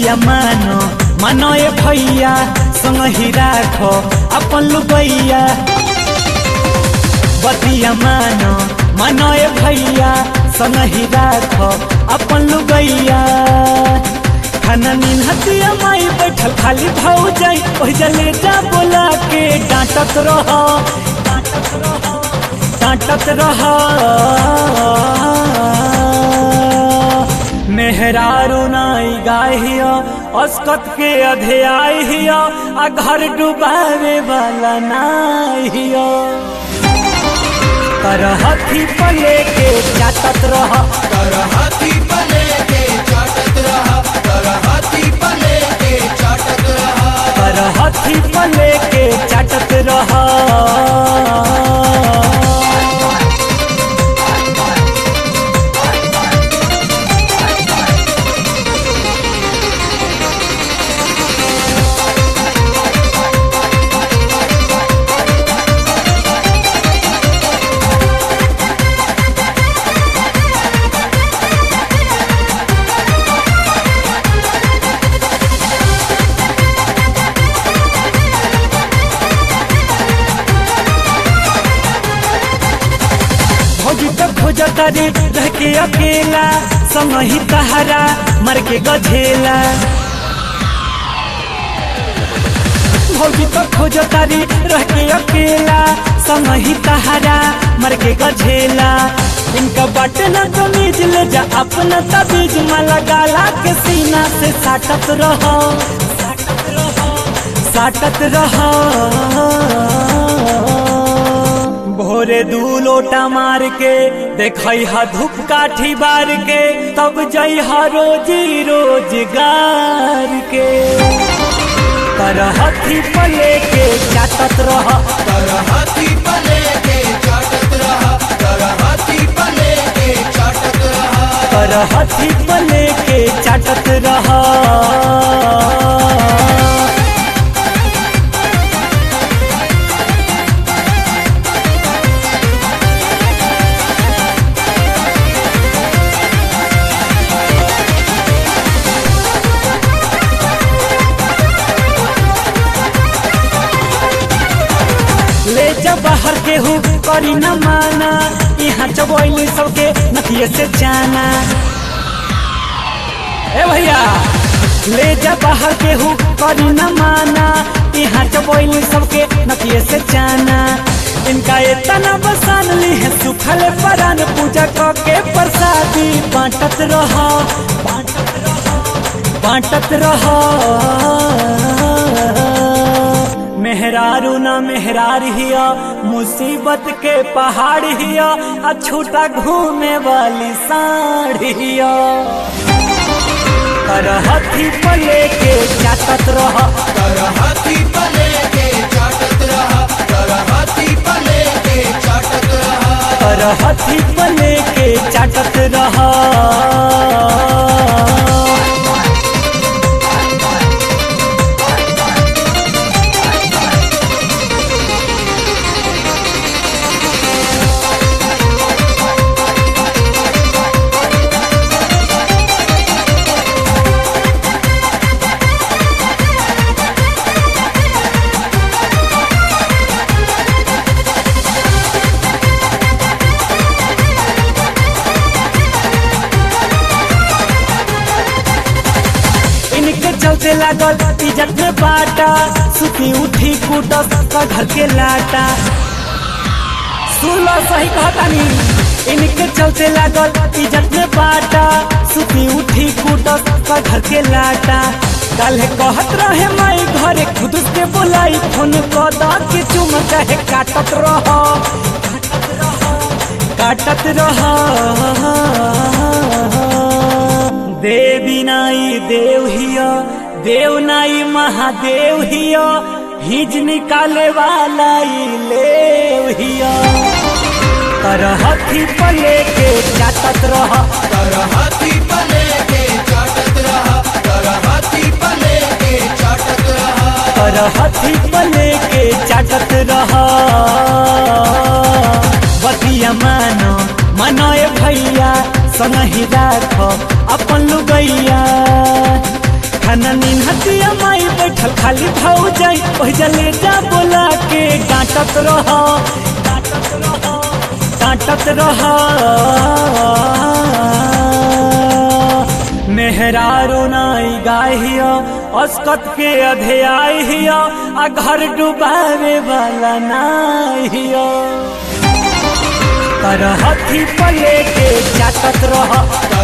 बतिया मानो मानो ए भैया संग ही राखो अपन लुबैया बतिया मानो मानो ए भैया संग ही राखो अपन लुबैया खाना नीन हतिया माई बैठल खाली भाऊ जाई ओह जले जा बोला के डांटत रहो डांटत रहो डांटत रहो मेहरारू नाई गाहियो अस्कत के अधेआई हियो आ घर डुबावे वाला नाई हियो करहथी पले के चाटत रह कर हाथी पले के चाटत रहा कर हाथी पले के चाटत रहा करहथी पले के चाटत रह भौजी तो खोजता रे रह के अकेला संग ही तहरा मर के गझेला भौजी तो खोजता रे रह के अकेला संग ही तहरा मर के गझेला इनका बटे न तो नीज ले जा अपना तबीज माला गाला के सीना से साटत रहो साटत रहो साटत रहो भोरे दू लोटा मार के देखई हा धूप काठी बार के तब जई हा रोजी रोजगार के करहथी पले के चाटत रह कर हाथी पले के चाटत रहा कर हाथी पले के चाटत रहा करहथी पले के चाटत रह ले जा बाहर के हूँ करी न माना यहाँ चबोली सबके नथिए से जाना ए भैया ले जा बाहर के हूँ करी न माना यहाँ चबोली सबके नथिए से जाना इनका इतना बसान ली है सुखल परान पूजा के प्रसादी बांटत रहो बांटत रहो बांटत रहो मेहरारू ना मेहरार हिया मुसीबत के पहाड़ हिया आ छोटा घूमे वाली साड़ी हिया करहथी पले के चाटत रह कर हाथी पले के चाटत रहा कर हाथी पले के चाटत रहा करहथी पले के चाटत रह इनके चलते लागल इज्जत में बाटा सुती उठी कूटस का घर के लाटा सुन लो सही कहतानी इनके चलते लागल इज्जत में बाटा सुती उठी कूटस का घर के लाटा कल कहत रहे माई घरे खुद के बोलाई फोन कदा के चुम चाहे काटत रहो काटत रहो देवी नाई देव हिया देव नाई महादेव हिया हिज निकाले वाला ई लेव हिया करहथी पले के चाटत रह कर हाथी पले के चाटत रहा कर हाथी पले के चाटत रहा करहथी पले के चाटत रह बतिया मानो मनो ए भैया संग ही राख अपन लुगैया खान बैठल खाली भाऊ जाई ओहि जले जा बोला के डांटत रह डांटत रह डांटत रह मेहरारू नाई गाहियो अस्कत के अधेआई हियो आ घर डुबावे वाला नाई हियो कर हथी पले के जातत रह